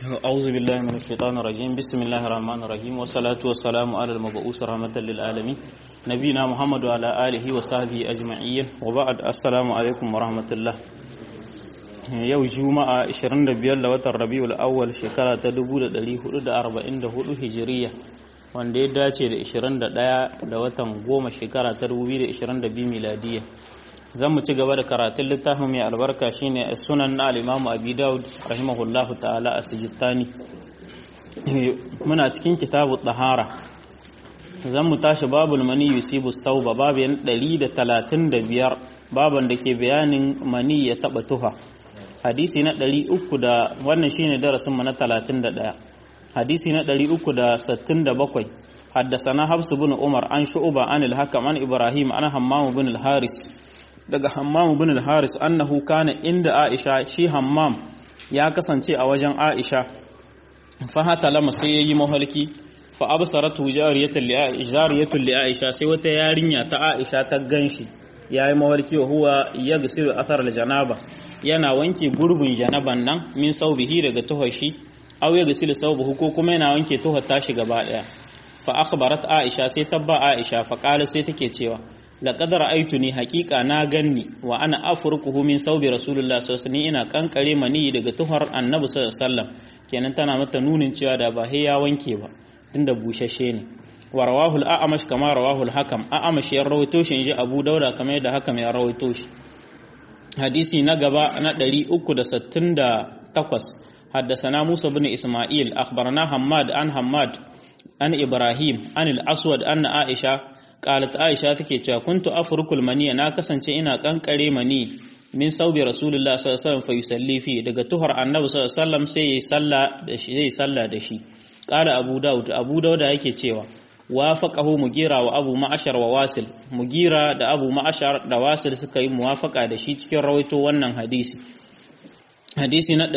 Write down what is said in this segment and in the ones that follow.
أعوذ بالله من الشيطان الرجيم بسم الله الرحمن الرحيم والصلاة والسلام على المبعوث رحمة للعالمين نبينا محمد وعلى آله وصحبه أجمعين وبعد السلام عليكم ورحمة الله yau juma'a 25 da watan rabiul awwal shekara ta 1444 hijiriya wanda ya dace da 21 da watan goma shekara ta 2022 miladiya zan mu ci gaba da karatun littafin mai albarka shine sunan na al-imamu abi daud rahimahullahu ta'ala a sijistani muna cikin kitabu tahara zan mu tashi babul mani yusibu sauba babin 135 baban da ke bayanin mani ya taba tuha hadisi na 300 da wannan shine darasin mu na 31 hadisi na 367 حدثنا حفص بن عمر عن شعبة عن الحكم عن إبراهيم عن حمام بن الحارث daga Hammam bin al-Haris annahu kana inda Aisha shi Hammam ya kasance a wajen Aisha fa hata lama sai yayi mahalki fa absaratu jariyatan li Aisha li Aisha sai wata yarinya ta Aisha ta ganshi yayi mahalki wa huwa yagsilu athar al-janaba yana wanke gurbin janaban nan min saubihi daga tuhashi aw yagsilu saubuhu ko kuma yana wanke tuhar tashi gaba daya fa akhbarat Aisha sai tabba Aisha fa qala sai take cewa laqad ra'aytuni haqiqa na ganni wa ana afruquhu min saubi rasulullah sallallahu alaihi ina kankare mani daga tuhar annabi sallallahu alaihi wasallam kenan tana mata nunin cewa da ba ya wanke ba tunda bushashe ne wa rawahu al-a'mash kama rawahu al-hakam a'mash ya rawaito shi inji abu dauda kamar yadda hakam ya rawaito shi hadisi na gaba na 368 حدثنا موسى بن إسماعيل أخبرنا حماد عن حماد عن إبراهيم عن الأسود أن عائشة qalat aisha take cewa kuntu afrukul mani na kasance ina kankare mani min saubi rasulullah sallallahu alaihi wasallam fa yusalli fi daga tuhar annabi sallallahu alaihi wasallam sai yayi sallah da shi yayi sallah da shi qala abu daud abu daud yake cewa wafaqahu mugira wa abu ma'ashar wa wasil mugira da abu ma'ashar da wasil suka yi muwafaqa da shi cikin rawaito wannan hadisi hadisi na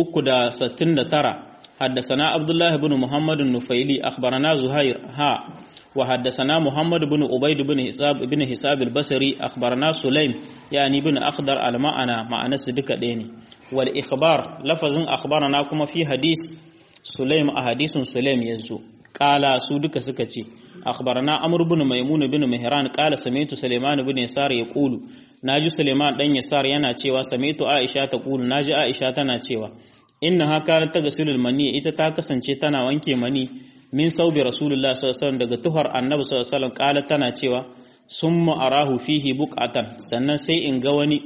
369 حدثنا عبد الله بن محمد النفيلي أخبرنا زهير ها وحدثنا محمد بن عبيد بن حساب بن حساب البصري أخبرنا سليم يعني بن أخضر المعنى معنى صدق ديني والإخبار لفظ أخبرنا كما في حديث سليم أحاديث سليم يزو قال سودك سكتي أخبرنا عمرو بن ميمون بن مهران قال سمعت سليمان بن يسار يقول ناجي سليمان دن يسار yana cewa sami'tu Aisha taqulu naji Aisha tana cewa inna haka ta gasilul mani ita ta kasance tana wanke mani min saubi rasulullah sallallahu alaihi daga tuhar annabi sallallahu alaihi wasallam tana cewa summa arahu fihi buqatan sannan sai in ga wani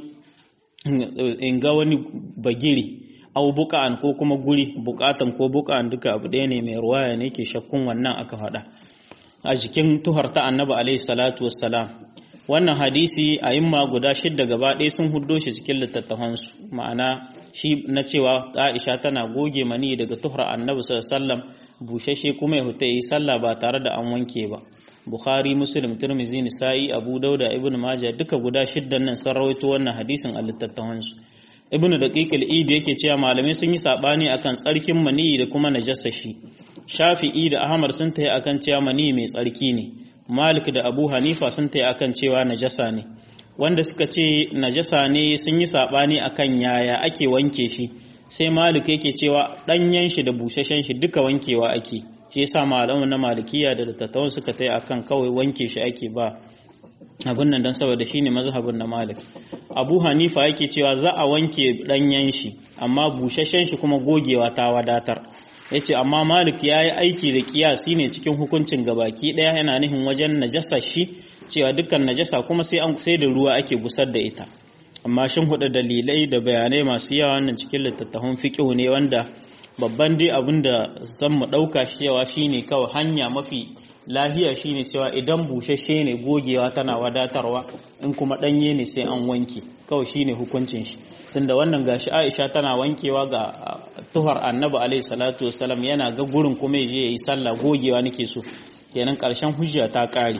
in ga wani bagiri au buqan ko kuma guri buqatan ko buqan duka abu ɗaya ne mai ruwaya ne ke shakkun wannan aka faɗa a jikin tuhar ta annabi alaihi salatu wassalam wannan hadisi a yimma guda shidda gaba ɗaya sun huddo shi cikin littattafansu ma'ana shi na cewa aisha tana goge mani daga tuhar annabi sallallahu bushashe kuma ya huta yi sallah ba tare da an wanke ba bukhari muslim turmizi nisa'i abu dauda ibnu majah duka guda shiddan nan sun rawaito wannan hadisin a littattafansu ibnu daqiq al-id yake cewa malamai sun yi sabani akan tsarkin mani da kuma najasa shi shafi'i da ahmad sun tayi akan cewa mani mai tsarki ne Malik da Abu Hanifa sun tayi akan cewa najasa ne wanda suka ce najasa ne sun yi sabani akan yaya ake wanke shi sai Malik yake cewa danyen shi da bushashen shi duka wankewa ake shi yasa malamu na malikiya da dattawan suka tayi akan kawai wanke shi ake ba abin nan dan saboda shine mazhabin na Malik Abu Hanifa yake cewa za a wanke danyen shi amma bushashen shi kuma gogewa ta wadatar ya ce amma malik ya yi aiki da kiyasi ne cikin hukuncin gabaki ɗaya yana nihin wajen najasa shi cewa dukkan najasa kuma sai an sai da ruwa ake gusar da ita amma shin hudu dalilai da bayanai masu yawa wannan cikin littattafan fiqh ne wanda babban dai abin da zan mu ɗauka cewa shine kawai hanya mafi lahiya shine cewa idan bushashe ne gogewa tana wadatarwa in kuma ɗanye ne sai an wanke kawai shine hukuncin shi tunda wannan gashi Aisha tana wankewa ga tuhar Annabi alaihi salatu wasalam yana ga gurin kuma yaje yayi sallah gogewa nake so kenan karshen hujja ta kare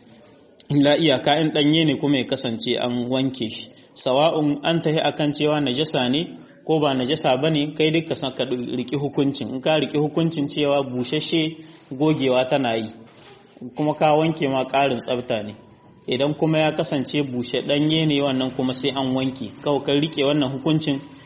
illa iyaka in danye ne kuma ya kasance an wanke shi sawa'un an tahi akan cewa najasa ne ko ba najasa bane kai dai ka san ka riki hukuncin in ka riki hukuncin cewa bushashe gogewa tana yi kuma ka wanke ma ƙarin tsafta ne idan kuma ya kasance bushe ɗanye ne wannan kuma sai an wanke kawai kan rike wannan hukuncin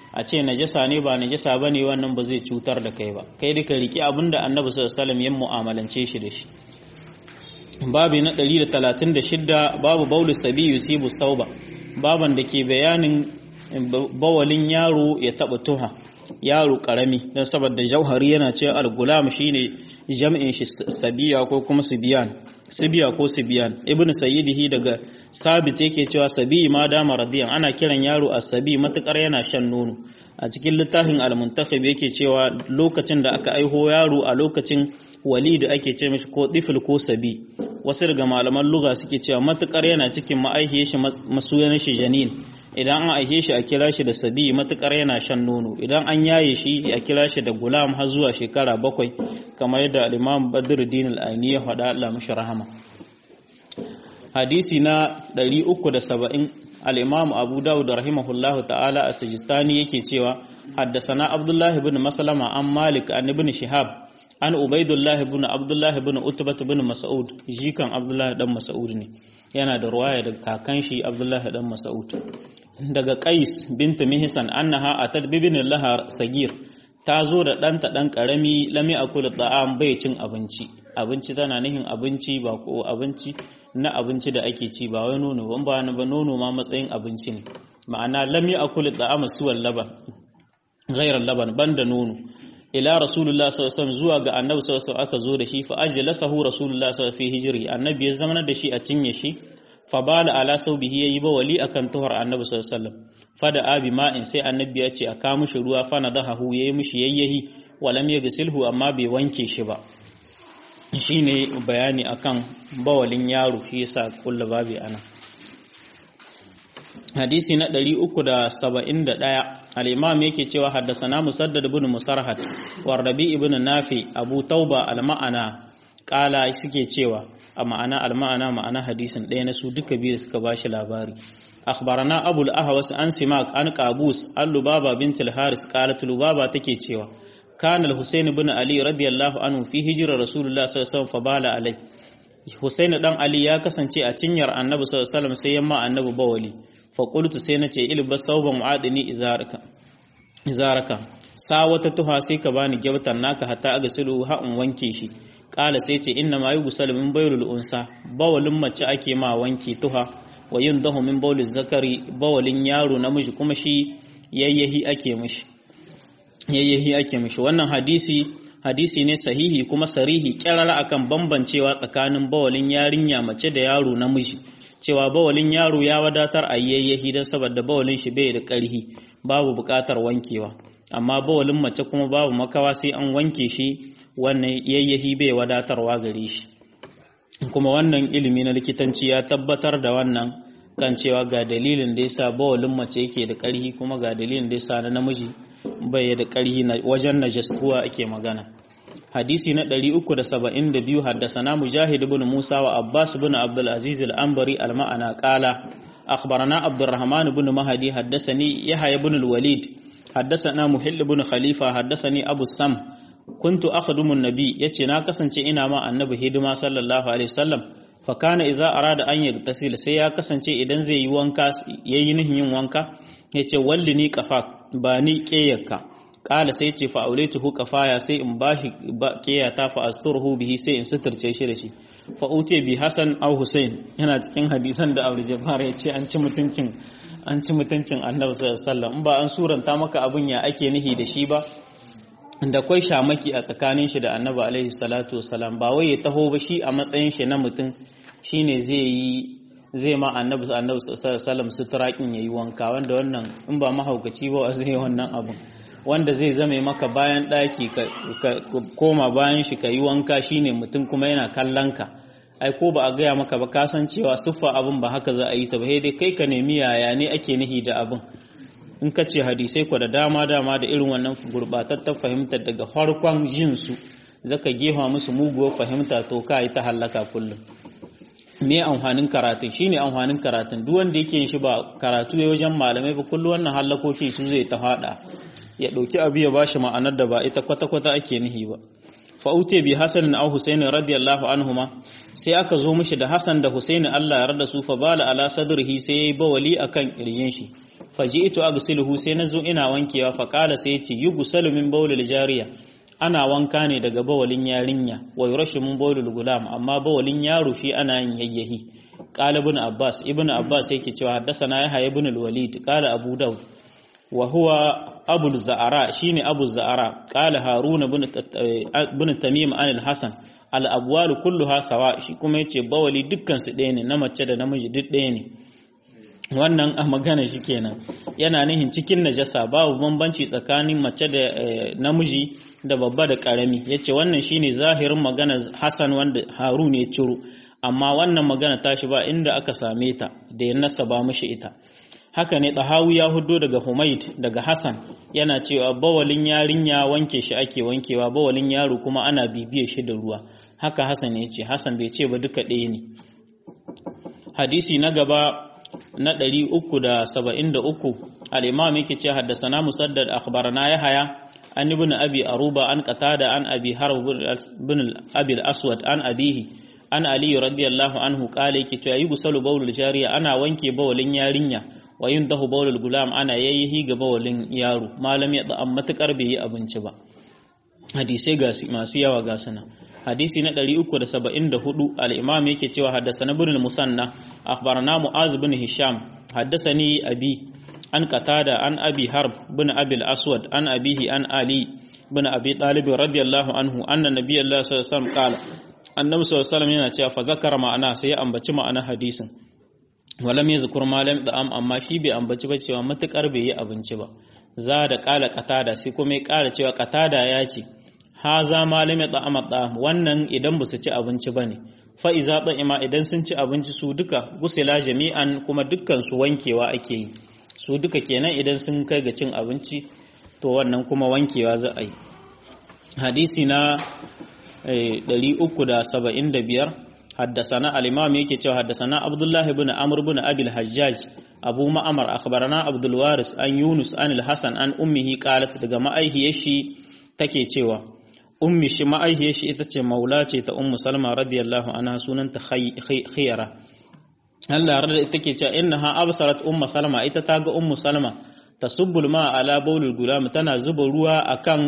a ce najasa ne ba najasa ba ne wannan ba zai cutar da kai ba kai duka riki abin da annabi sallallahu alaihi ya mu'amalance shi da shi babu na 136 babu baulu sabi yusibu sauba baban da ke bayanin bawalin yaro ya taba tuha yaro karami dan saboda jauhari yana ce al-gulam shine jam'in shi sabiya ko kuma sibiyan sibiya ko sibiyan ibnu sayyidihi daga sabit yake cewa sabi ma dama radiyan ana kiran yaro as-sabi matukar yana shan nono a cikin littafin al-muntakhib yake cewa lokacin da aka aiho yaro a lokacin walid ake ce mishi ko tifil ko sabi wasu daga malaman lugha suke cewa matukar yana cikin ma'aihiyar shi masuyan shi janin idan an aihe shi a kira shi da sabi matukar yana shan nono idan an yaye shi a kira shi da gulam har zuwa shekara bakwai kamar yadda al-imam badruddin al-aini ya faɗa Allah mashi rahama hadisi na 370 al-imam abu dawud rahimahullahu ta'ala a sajistani yake cewa haddasana abdullah ibn maslama an malik an ibn shihab an ubaidullah ibn abdullah ibn utbah ibn mas'ud jikan abdullah dan mas'ud ne yana da ruwaya daga kakan shi abdullah dan mas'ud daga qais bint mihsan annaha atad bibin laha sagir ta zo da ɗanta ɗan ƙarami lami a kula da'am bai cin abinci abinci tana nihin abinci ba ko abinci na abinci da ake ci ba wai nono ban ba ba nono ma matsayin abinci ne ma'ana lami a kula da'am suwal laban ghairar laban banda nono ila rasulullah sallallahu alaihi zuwa ga annabi sallallahu alaihi aka zo da shi fa ajlasahu rasulullah sallallahu alaihi hijri annabi ya zama da shi a cinye shi fa bala ala saubihi yayi ba wali akan tuhar annabi sallallahu alaihi wasallam fada abi ma'in sai annabi ya ce a ka mishi ruwa fa nadahu yayi mishi yayyahi walam yaghsilhu amma bai wanke shi ba shine bayani akan bawalin yaro shi yasa kullu babi ana hadisi na 371 al-imam yake cewa haddasana musaddad ibn musarhad wa rabi ibn nafi abu tauba al-ma'ana kala suke cewa a ma'ana al-ma'ana ma'ana hadisin ɗaya na su duka biyu suka bashi labari akhbarana abul ahwas an simak an qabus an lubaba bint al-haris qalat lubaba take cewa kana al-husayn ibn ali radiyallahu anhu fi hijra rasulullah sallallahu alaihi wasallam fabala alai husayn dan ali ya kasance a cinyar annabi sallallahu alaihi wasallam sai yamma annabi bawali faƙultu sai na ce ilba sauban mu'adini izaraka sa wata tuha sai ka bani gyautar naka hatta aga sulu ha in wanke shi ƙala sai ce inna ma yi gusal min bayrul unsa bawalin mace ake ma wanke tuha wa yin dahu min bawlil zakari bawalin yaro namiji kuma shi yayyahi ake mishi yayyahi ake mishi wannan hadisi hadisi ne sahihi kuma sarihi kyarara akan bambancewa tsakanin bawalin yarinya mace da yaro namiji cewa bawalin yaro ya wadatar a yayyahi don saboda bawalin shi bai da ƙarhi babu buƙatar wankewa amma bawalin mace kuma babu makawa sai an wanke shi wannan yayyahi bai wadatarwa gare shi kuma wannan ilimi na likitanci ya tabbatar da wannan kan cewa ga dalilin da yasa bawalin mace yake da ƙarhi kuma ga dalilin da yasa na namiji bai da ƙarhi wajen najastuwa ake magana hadisi na 372 haddasana mujahid ibn musa wa abbas ibn abdul aziz al-anbari al-ma'ana qala akhbarana abdurrahman ibn mahdi haddasani yahya ibn al-walid haddasana muhill ibn khalifa haddasani abu sam kuntu akhdumu an-nabi yace na kasance ina ma annabi hidima sallallahu alaihi wasallam fa kana idza arada an yagtasil sai ya kasance idan zai yi wanka yayi nihin yin wanka yace wallini qafa ba ni qiyakka kala sai ce fa aulaitu kafaya sai in bashi kiyata fa asturhu bihi sai in suturce shi da shi fa ute bi hasan au husain yana cikin hadisan da abu jabbar ya ce an ci mutuncin an ci mutuncin annabi sallallahu alaihi wasallam in ba an suranta maka abun ya ake nihi da shi ba da kwai shamaki a tsakanin shi da annabi alaihi salatu wasalam ba wai ya taho ba shi a matsayin shi na mutum shine zai yi zai ma annabi annabi sallallahu alaihi wasallam suturakin yayi wanka wanda wannan in ba mahaukaci ba zai wannan abun wanda zai zame maka bayan ɗaki ka koma bayan shi ka yi wanka shine mutum kuma yana kallon ka ai ko ba a gaya maka ba ka san cewa siffa abin ba haka za a yi ta ba dai kai ka nemi yaya ne ake nihi da abin in ka ce hadisai ku da dama dama da irin wannan gurbatattar fahimtar daga farkon jin su zaka gefa musu muguwar fahimta to ka yi ta hallaka kullum me amfanin karatun shine amfanin karatun duk wanda yake yin shi ba karatu ya wajen malamai ba kullum wannan hallakokin su zai ta hada ya ɗauki abu ya bashi ma'anar da ba ita kwata-kwata ake nihi ba fa'ute bi hasanin au husaini radiyallahu anhuma sai aka zo mishi da hasan da husaini Allah ya rada su fa bala ala sadrihi sai yayi bawali akan kirjin shi faji'tu aghsiluhu sai nazo ina wankewa fa qala sai yace yughsalu min bawlil jariya ana wanka ne daga bawalin yarinya wa yurashu min bawlil gulam amma bawalin yaro shi ana yin yayyahi qala ibn abbas ibn abbas yake cewa haddathana yahya ibn al-walid qala abu daud wa huwa abu za'ara shine abu za'ara qala harun ibn ibn tamim an al-hasan al-abwal kulluha sawa shi kuma yace bawali dukkan su ɗaya ne na mace da namiji duk ɗaya ne wannan a magana shi kenan yana nihin cikin najasa babu bambanci tsakanin mace da namiji da babba da karami yace wannan shine zahirin magana Hassan wanda Harun ya ciro amma wannan magana tashi ba inda aka same ta da ya nasaba mishi ita haka ne Tahawi ya hudo daga Humaid daga Hassan yana cewa bawalin yarinya wanke shi ake wankewa bawalin yaro kuma ana bibiye shi da ruwa haka Hassan ya ce Hassan bai ce ba duka ɗaya ne hadisi na gaba na 373 al-imam yake ce haddasana musaddad akhbarana yahya an ibn abi aruba an qatada an abi harb bin abi al-aswad an abihi an ali radiyallahu anhu qala yake cewa yusalu bawlul jariya ana wanke bawlin yarinya wa yundahu bawlul gulam ana yayyihi ga bawlin yaro malam ya da matukar bai yi abinci ba hadisai ga masu yawa ga sana hadisi na 374 al-imam yake cewa haddathana ibn al-musanna akhbarana mu'az bin hisham haddathani abi an qatada an abi harb bin abi al-aswad an abihi an ali bin abi talib radiyallahu anhu anna nabiyallahu sallallahu alaihi wasallam qala annabi sallallahu alaihi wasallam yana cewa fa zakara ma'ana sai ya ambaci ma'ana hadisin walam yazkur malam da am amma shi bai ambaci ba cewa matukar bai yi abinci ba za da kala qatada sai kuma ya kara cewa qatada ya ce haza malami ta'ama ta'am wannan idan ba su ci abinci bane fa iza ta'ima idan sun ci abinci su duka gusila jami'an kuma dukkan su wankewa ake yi su duka kenan idan sun kai ga cin abinci to wannan kuma wankewa za a yi hadisi na 375 haddasana al-imam yake cewa haddasana abdullah ibn amr ibn abi al-hajjaj abu ma'amar akhbarana abdul waris an yunus an al-hasan an ummihi qalat daga ma'aihiyar shi take cewa ummi shi ma'aihiyar shi ita ce maula ce ta ummu salma radiyallahu anha sunanta khiyara Allah ya rada take cewa innaha absarat ummu salma ita ta ga ummu salma tasubbul ma ala bawlul gulam tana zuba ruwa akan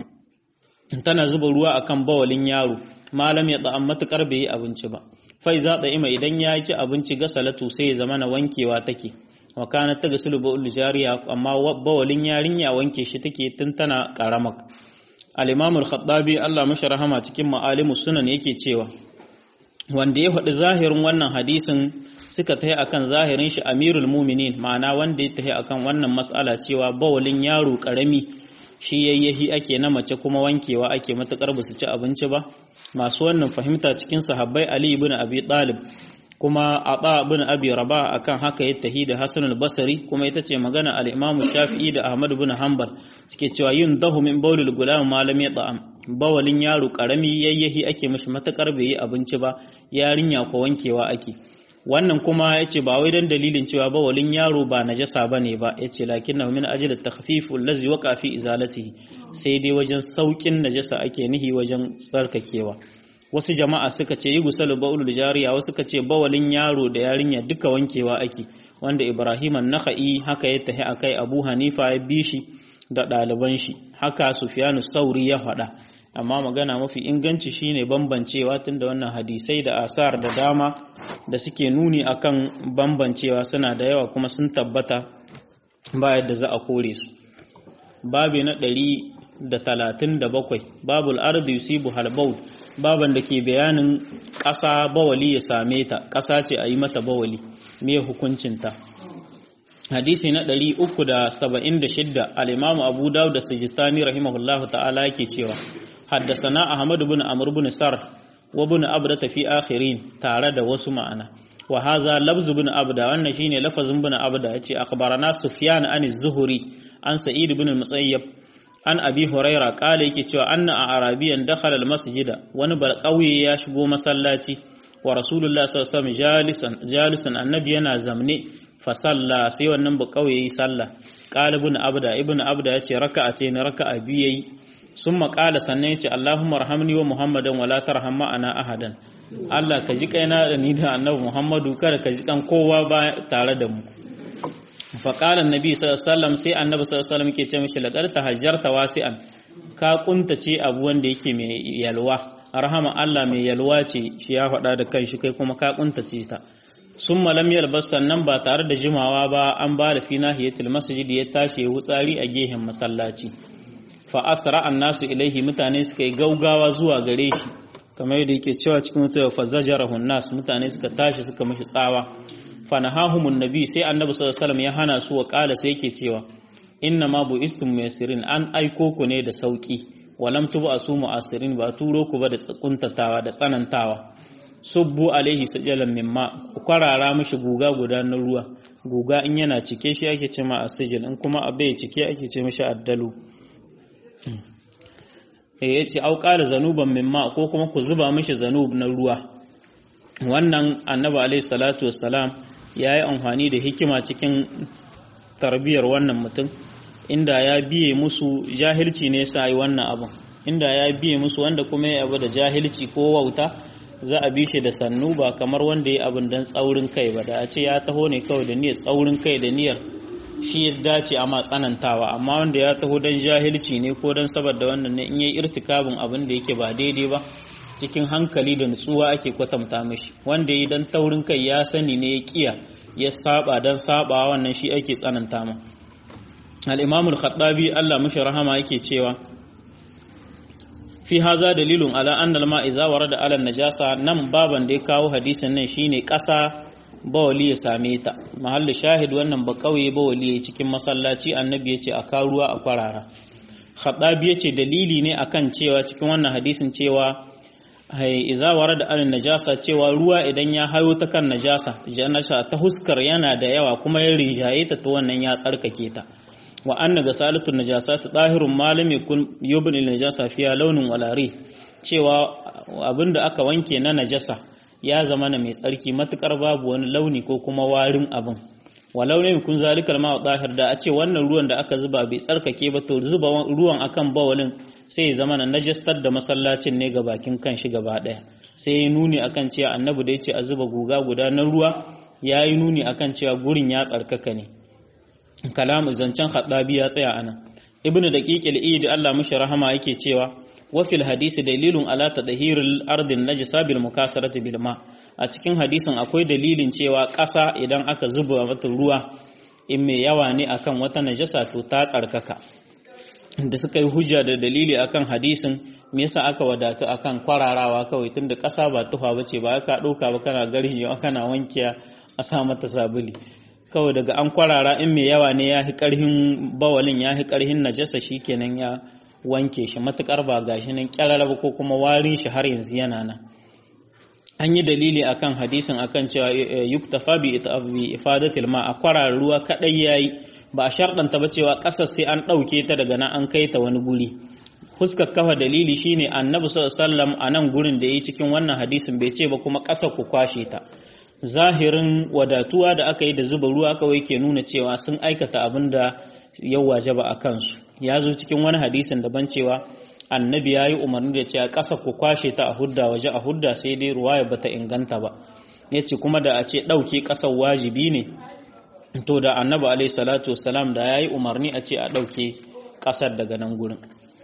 tana zuba ruwa akan bawalin yaro malam ya da matukar bai yi abinci ba fai za ta ima idan ya ci abinci ga salatu sai ya zama na wankewa take wa kana ta gasulu bawul jariya amma bawalin yarinya wanke shi take tun tana karamak al-imam al-khattabi Allah mashi rahama cikin ma'alimus sunan yake cewa wanda ya faɗi zahirin wannan hadisin suka tahi akan zahirin shi amirul muminin ma'ana wanda ya tahi akan wannan mas'ala cewa bawalin yaro karami shi yayyahi ake na mace kuma wankewa ake matakar ba su ci abinci ba masu wannan fahimta cikin sahabbai ali ibn abi talib kuma ata ibn abi rabah akan haka ya tahi da hasan al-basri kuma ita ce magana al-imam shafi'i da ahmad ibn hanbal suke cewa yin dahu min bawlil gulam malam ya ta'am bawalin yaro karami yayyahi ake mishi matakar bai yi abinci ba yarinya ko wankewa ake wannan kuma ya ce ba wai don dalilin cewa bawalin yaro ba najasa ba ne ba ya ce lakin na min ajiyar takfifu lazi waka fi izalatihi sai dai wajen saukin najasa ake nihi wajen tsarkakewa wasu jama'a suka ce yi gusalu ba'ulul jariya wasu suka ce bawalin yaro da yarinya duka wankewa ake wanda ibrahim an-nakhai haka ya tahi akai abu hanifa ya bi shi da ɗaliban shi haka sufyanu sauri ya faɗa amma magana mafi inganci shine bambancewa tunda wannan hadisai da asar da dama da suke nuni akan bambancewa suna da yawa kuma sun tabbata ba yadda za a kore su babi na ɗari da talatin da bakwai babul ardi yusibu halbaul baban da ke bayanin ƙasa bawali ya same ta ƙasa ce a yi mata bawali me hukuncinta hadisi na 376 al-imam abu dawud da sijistani rahimahullahu ta'ala yake cewa haddasana ahmad ibn amr ibn sar wa ibn abda fi akhirin tare da wasu ma'ana wa haza lafz ibn abda wannan shine lafazin ibn abda yace akhbarana sufyan an az-zuhri an sa'id ibn al-musayyab an abi huraira kala yake cewa anna a arabiyan dakhala al-masjida wani balqawi ya shigo masallaci wa rasulullah sallallahu alaihi wasallam jalisan jalisan annabi yana zamne fa salla sai wannan balqawi yayi sallah qala ibn abda ibn abda yace raka'atayn raka'a biyu yayi summa qala sannan yace allahumma arhamni wa muhammadan wa la tarham ma'ana ahadan Allah ka ji kaina da ni da annabi muhammadu kada ka ji kan kowa ba tare da mu faƙalar nabi sallallahu sai annabi sallallahu ke ce mishi laƙar ta hajjarta wasi'an ka kuntace abu wanda yake mai yalwa rahama Allah mai yalwa ce shi ya faɗa da kanshi kai kuma ka kuntace ta sun malam yalbas sannan ba tare da jimawa ba an ba da fi nahiyatul masjid ya tashi ya wutsari a gehen masallaci fa asra annasu ilaihi mutane suka yi gaugawa zuwa gare shi kamar yadda yake cewa cikin mutuwa fa zajarahu nas mutane suka tashi suka mishi tsawa fa nahahumun nabi sai annabi sallallahu alaihi wasallam ya hana su wa kala sai yake cewa inna ma buistum muyassirin an aiko ku ne da sauki walam tubu asu mu'asirin ba turo ku ba da kuntatawa da tsanantawa subbu alaihi sajalan mimma ku kwarara mishi guga guda na ruwa guga in yana cike shi ake ce ma asijil in kuma abai cike ake ce mishi addalu eh yace au qala zanuban mimma ko kuma ku zuba mishi zanub na ruwa wannan annabi alaihi salatu wassalam yayi amfani da hikima cikin tarbiyar wannan mutum inda ya biye musu jahilci ne sa yi wannan abin inda ya biye musu wanda kuma ya abu da jahilci ko wauta za a bi shi da sannu ba kamar wanda ya abin don tsaurin kai ba da a ce ya taho ne kawai da niyyar tsaurin kai da niyyar shi ya dace a tsanantawa amma wanda ya taho don jahilci ne ko don saboda wannan ne in yi irtikabin abin da yake ba daidai ba cikin hankali da nutsuwa ake kwatanta mishi wanda yi don taurin kai ya sani ne ya kiya ya saba don saba wannan shi ake tsananta ma al-imam al-khattabi Allah mishi rahama yake cewa fi haza dalilun ala anna al-ma iza warada ala najasa nan baban da ya kawo hadisin nan shine ƙasa bawali ya same ta mahallu shahid wannan ba kauye bawali ya cikin masallaci annabi ya ce a karuwa a kwarara khattabi ya ce dalili ne akan cewa cikin wannan hadisin cewa iza warada ala najasa cewa ruwa idan ya hayo ta kan najasa janasa ta huskar yana da yawa kuma ya rinjaye ta ta wannan ya tsarkake ta wa anna gasalatun najasat dahirun malam yakun yubni najasa fiya launin walari cewa abinda aka wanke na najasa ya zama na mai tsarki matukar babu wani launi ko kuma warin abin walau ne kun zalikal ma dahir da a ce wannan ruwan da aka zuba bai tsarkake ba to zuba ruwan akan bawalin sai ya zama na najastar da masallacin ne ga bakin kan shi gaba daya sai ya nuni akan cewa annabi da ya ce a zuba guga guda na ruwa ya yi nuni akan cewa gurin ya tsarkaka ne kalamu zancen haɗabi ya tsaya anan ibnu daqiq al-eid Allah mishi rahama yake cewa wa fil hadisi dalilun ala tadhhiril ardin najisa bil mukasarati bil ma a cikin hadisin akwai dalilin cewa ƙasa idan aka zuba mata ruwa in mai yawa ne akan wata najasa to ta tsarkaka da suka yi hujja da dalili akan hadisin me yasa aka wadatu akan kwararawa kawai tunda ƙasa ba tufa bace ba ka ɗauka ba kana garhiyo kana wankiya a sa mata sabuli kawai daga an kwarara in mai yawa ne ya fi ƙarhin bawalin ya fi ƙarhin najasa shi kenan ya wanke shi matuƙar ba gashi nan ƙyararraba ko kuma warin shi har yanzu yana nan an yi dalili akan hadisin akan cewa yuktafa bi ifadatil ma a kwarara ruwa kaɗai yayi ba a sharɗanta ba cewa ƙasar sai an ɗauke ta daga nan an kai ta wani guri fuskar kafa dalili shine annabi sallallahu alaihi wasallam a nan gurin da yi cikin wannan hadisin bai ce ba kuma ƙasar ku kwashe ta zahirin wadatuwa da aka yi da zuba ruwa kawai ke nuna cewa sun aikata abin da ya waje ba a kansu ya zo cikin wani hadisin daban cewa annabi ya yi umarni da cewa ƙasa ku kwashe ta a hudda waje a hudda sai dai ruwa ya bata inganta ba ya ce kuma da a ce ɗauke ƙasar wajibi ne to da annabi alaihi salatu wasalam da ya yi umarni a ce a ɗauke ƙasar daga nan gurin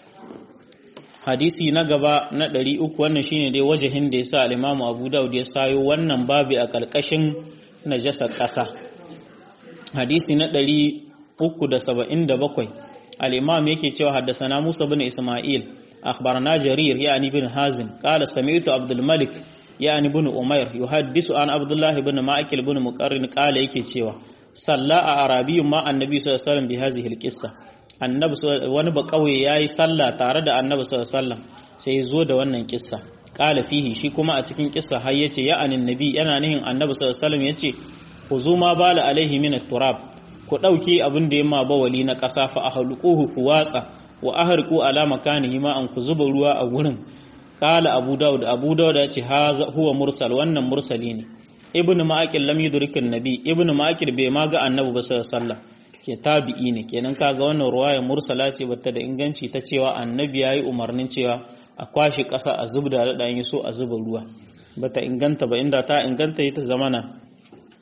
hadisi na gaba na ɗari uku wannan shine dai wajahin da ya sa alimamu abu daud ya sayo wannan babi a ƙarƙashin najasa ƙasa hadisi na ɗari uku da saba'in da bakwai al'imam yake cewa haddasana musa bin isma'il akhbarana jarir yani bin hazim qala sami'tu abdul malik yani bin umair yuhaddisu an abdullah bin ma'akil bin muqarrin qala yake cewa salla a arabiyyun ma annabi sallallahu alaihi wasallam bi hadhihi al annabi wani ba kauye yayi sallah tare da annabi sallallahu alaihi wasallam sai ya zo da wannan kissa qala fihi shi kuma a cikin kissa har yace ya anin nabi yana nihin annabi sallallahu alaihi wasallam yace ku ma bala alaihi min turab ku dauke abin da yamma bawali na kasa fa ahluquhu ku watsa wa ahriqu ala makanihi ma an ku zuba ruwa a gurin qala abu daud abu daud yace haza huwa mursal wannan mursali ne ibnu ma'aqil lam yudrikin nabi ibnu ma'aqil bai ma ga annabi ba sallallahu alaihi wasallam ke tabi'i ne kenan kaga wannan ruwaya mursala ce bata da inganci ta cewa annabi yayi umarnin cewa a kwashe ƙasa a zubda da dan so a zuba ruwa bata inganta ba inda ta inganta ita zamana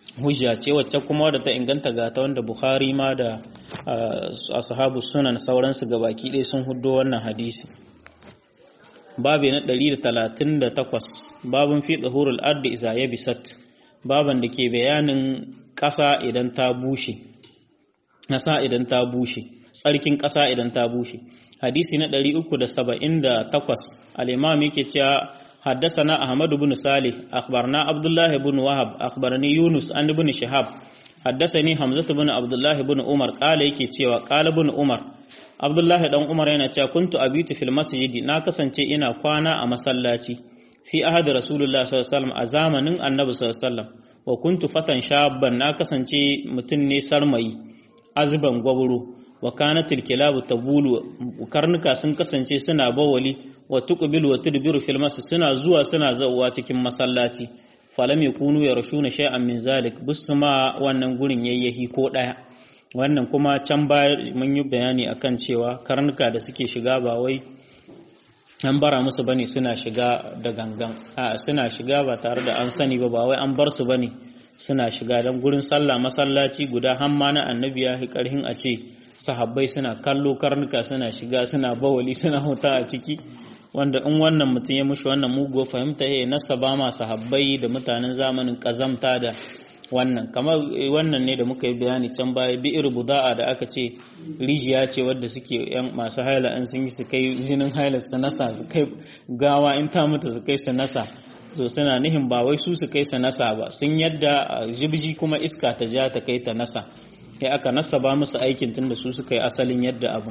hujja ce wacce kuma wadda ta inganta ga ta wanda Bukhari ma da ashabu sunan sauransu gabaki ɗaya sun huddo wannan hadisi babi na 138 babun fi tsahurul ardi iza yabisat baban da ke bayanin ƙasa idan ta bushe ƙasa idan ta bushe tsarkin ƙasa idan ta bushe hadisi na 378 al-imam yake cewa حدثنا أحمد بن صالح أخبرنا عبد الله بن وهب أخبرني يونس عن ابن شهاب حدثني حمزة بن عبد الله بن عمر قال yake cewa قال ابن عمر عبد الله dan Umar yana cewa kuntu abitu fil masjid na kasance ina kwana a masallaci fi ahad rasulullah sallallahu alaihi wasallam a zamanin annabi sallallahu alaihi wasallam wa kuntu fatan shabban na kasance mutum ne sarmayi azban gwaburo wa kanatil kilabu tabulu karnuka sun kasance suna bawali wa tuqbilu wa tudbiru fil masjid suna zuwa suna zawwa cikin masallaci falam yakunu yarshuna shay'an min zalik busma wannan gurin yayyahi ko daya wannan kuma can baya mun yi bayani akan cewa karnuka da suke shiga ba wai an bara musu bane suna shiga da gangan a suna shiga ba tare da an sani ba ba wai an bar su bane suna shiga dan gurin sallah masallaci guda hamma na annabi ya hi karhin a ce sahabbai suna kallo karnuka suna shiga suna bawali suna huta a ciki wanda in wannan mutum ya mushi wannan muguwa fahimta ya nasa ba ma sahabbai da mutanen zamanin kazamta da wannan kamar wannan ne da muka yi bayani can baya bi'ir buda'a da aka ce rijiya ce wadda suke yan masu haila an sun yi su kai jinin haila su nasa su kai gawa in ta mutu su kai su nasa so suna nihin ba wai su su kai su nasa ba sun yadda jibji kuma iska ta ja ta kai ta nasa ya aka nasa ba musu aikin tunda su suka yi asalin yadda abu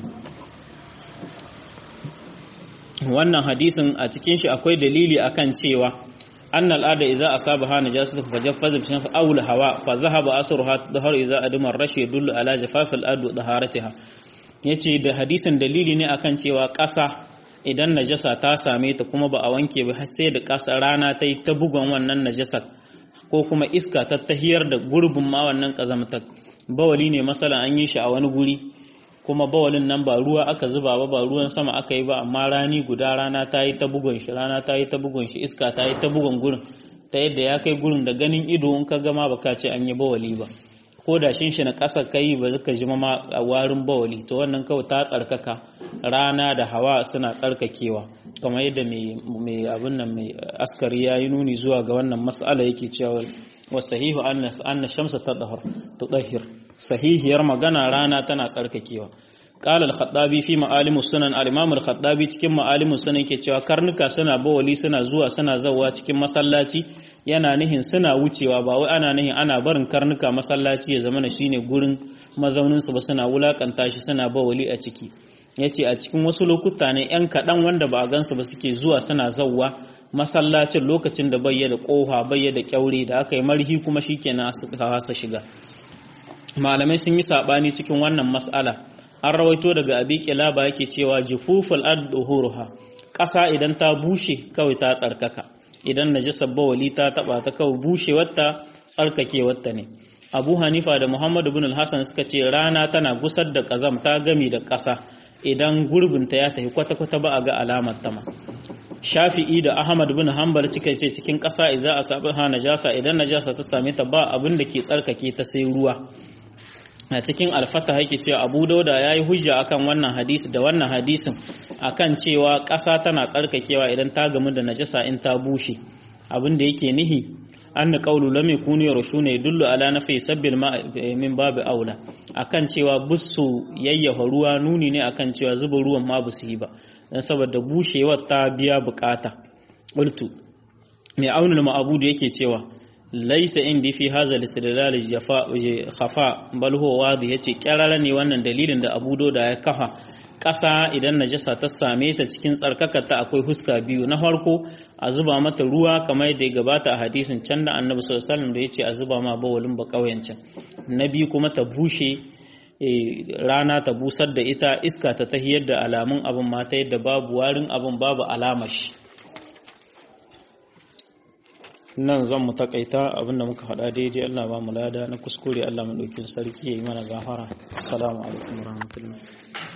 wannan hadisin a cikin shi akwai dalili akan cewa أن الأرض إذا أصابها نجاسة فجفز بشنف أو الهواء فذهب أثرها تظهر إذا أدم الرش يدل على جفاف الأرض وطهارتها yace da hadisin dalili ne akan cewa ƙasa idan najasa ta same ta kuma ba a wanke ba sai da ƙasa rana ta yi ta bugon wannan najasa ko kuma iska ta tahiyar da gurbin ma wannan ƙazamtar bawali ne masala an yi shi a wani guri kuma bawalin nan ba ruwa aka zuba ba ba ruwan sama aka yi ba amma rani guda rana ta yi ta bugun shi rana ta yi ta bugun shi iska ta yi ta bugun gurin ta yadda ya kai gurin da ganin ido in ka gama ba ka ce an yi bawali ba ko da shin shi na ƙasa kai ba zaka ji ma a warin bawali to wannan kawai ta tsarkaka rana da hawa suna tsarkakewa kamar yadda mai abin nan mai askari ya yi nuni zuwa ga wannan mas'ala yake cewa wasahihu anna shamsa tadahhir sahihiyar magana rana tana tsarkakewa qala al-khattabi fi ma'alim sunan al-imam al-khattabi cikin ma'alim sunan yake cewa karnuka suna bawali suna zuwa suna zawwa cikin masallaci yana nihin suna wucewa ba wai ana nihin ana barin karnuka masallaci ya zama shine gurin mazaunin su ba suna wulakanta shi suna bawali a ciki yace a cikin wasu lokuta ne yan kadan wanda ba a gansu ba suke zuwa suna zawwa masallacin lokacin da bayyana kofa bayyana kyaure da aka yi marhi kuma shikenan suka hasa shiga malamai sun yi sabani cikin wannan mas'ala an rawaito daga abi kilaba yake cewa jufuful ad-duhuruha ƙasa idan ta bushe kawai ta tsarkaka idan najasar bawali ta taba ta kawai bushewarta tsarkakewarta ne abu hanifa da muhammadu bin hassan suka ce rana tana gusar da ƙazam ta gami da ƙasa idan gurbinta ya tafi kwata-kwata ba a ga alamar tama shafi'i da ahmad bin hanbal cika ce cikin ƙasa iza a sabi ha najasa idan najasa ta same ta ba abin da ke tsarkake ta sai ruwa a cikin alfata yake cewa abu dauda ya yi hujja akan wannan hadisi da wannan hadisin akan cewa ƙasa tana tsarkakewa idan ta gamu da najasa in ta bushe abin da yake nihi an na ƙaulu lam yakunu yarshuna yadullu ala nafi sabbil ma min babu aula akan cewa busu yayyafa ruwa nuni ne akan cewa zuba ruwan ma busu yi ba dan saboda bushewar ta biya bukata qultu mai aunul ma'abudu yake cewa laisa indi fi hadha al-istidlal jafa khafa bal huwa wadi yace kyarara ne wannan dalilin da Abu Doda ya kafa ƙasa idan najasa ta same ta cikin tsarkakarta akwai huska biyu na farko a zuba mata ruwa kamar yadda ya gabata a hadisin can da Annabi sallallahu alaihi wasallam da yace a zuba ma bawalin ba kauyen can na biyu kuma ta bushe rana ta busar da ita iska ta tahiyar da alamun abin mata yadda babu warin abin babu alamar shi nan zan mu takaita abinda muka faɗa daidai Allah ba mu lada na kuskure Allah mu ɗaukin sarki ya yi mana gafara assalamu alaikum warahmatullahi